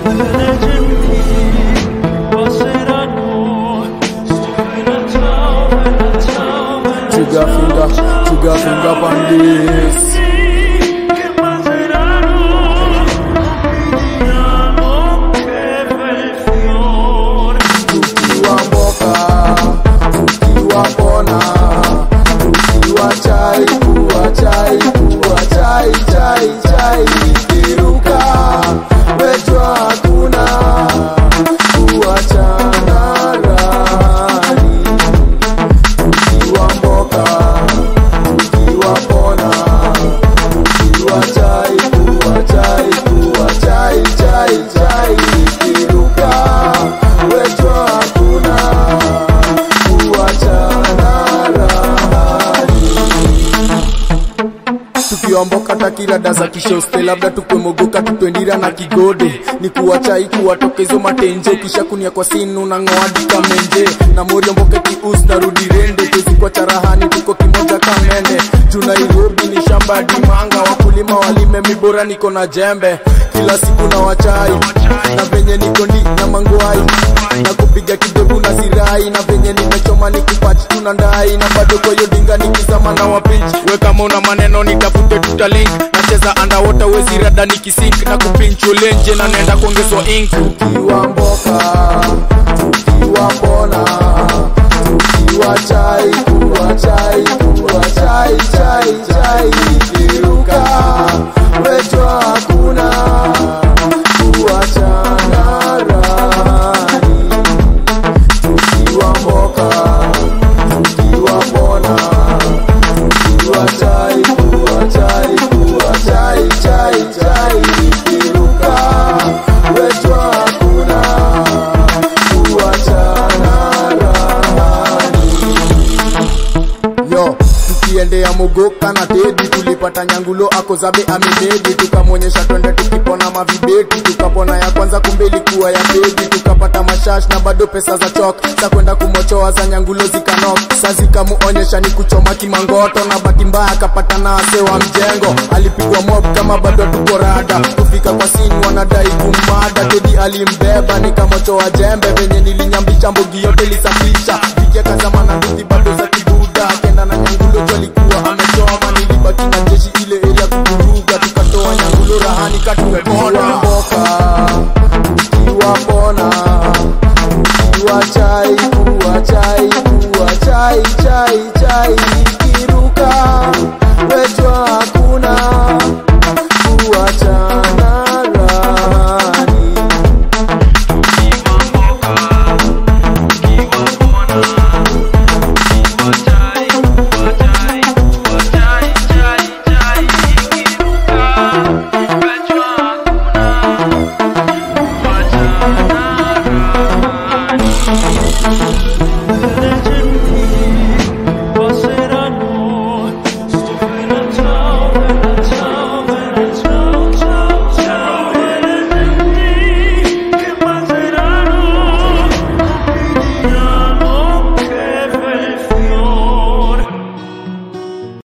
Trigger finger, trigger finger on this. Tukiwa mboka, tukiwa pona, tukiwa chai, kuwa chai, kuwa chai, chai, chai, ikiruka, wejua hakuna kuachana rani. Tukiwa mboka, tukiwa pona, tukiwa chai, kuwa chai, kuwa chai, chai, chai, ikiruka, wejua hakuna kuachana rani tukiomboka takirada za kishoste labda tukwemogoka tutwendira na kigode ni kuwachai kuwatoka hizo matenje kisha kunia kwa sinu na ngoadika menje na moriomboke kius na rudi rende tuzikwa charahani tuko kimoja kamende juu nairobi ni shamba ya dimanga wakulima walime mibora niko na jembe kila siku na wachai na venye niko ndi na mangwai na kupiga kidevu na sirai na venye nimechoma nikipati tuna ndai na bado kwa hiyo dinga nikizama na wapinchi we kama una maneno nitafute tutalink nacheza andawota wezi rada nikisink na kupinchulenje na naenda kuongezwa ink tukiwa mboka tukiwa pona tukiwa chai kuwa chai kuwa chai chai chai ikiruka wetwa hakuna kuachana rani tukiwa mboka tukiwa pona tukiwa chai kuwa chai kuwa chai chai chai ikiruka wetwa hakuna kuachana rani yo tukiendea mogoka na tedi tulipata nyangulo ako zabe amemedi tukamwonyesha twende tukipona mavibeti tukapona ya kwanza kumbe ilikuwa ya pedi tukapata mashash na bado pesa za chok za kwenda kumochoa za nyangulo zikanok sa zikamuonyesha ni kuchoma kimangoto na bahati mbaya akapata na ase wa mjengo alipigwa mob kama bado tuko rada kufika kwa sini wanadai kumada tedi alimbeba nikamochoa jembe venye nilinyambisha mbogi yote lisafisha vikiakazama na nduthi bado za kibuda kenda na nyangulo jo alikuwa amechoma nilibaki na jeshi ile area kuvuruga tukatoa nyangulo rahani katumepoda mboka tukiwa pona tukiwa chai kuwa chai kuwa chai chai chai ikiruka wetwa hakuna kuachana rani Thank you.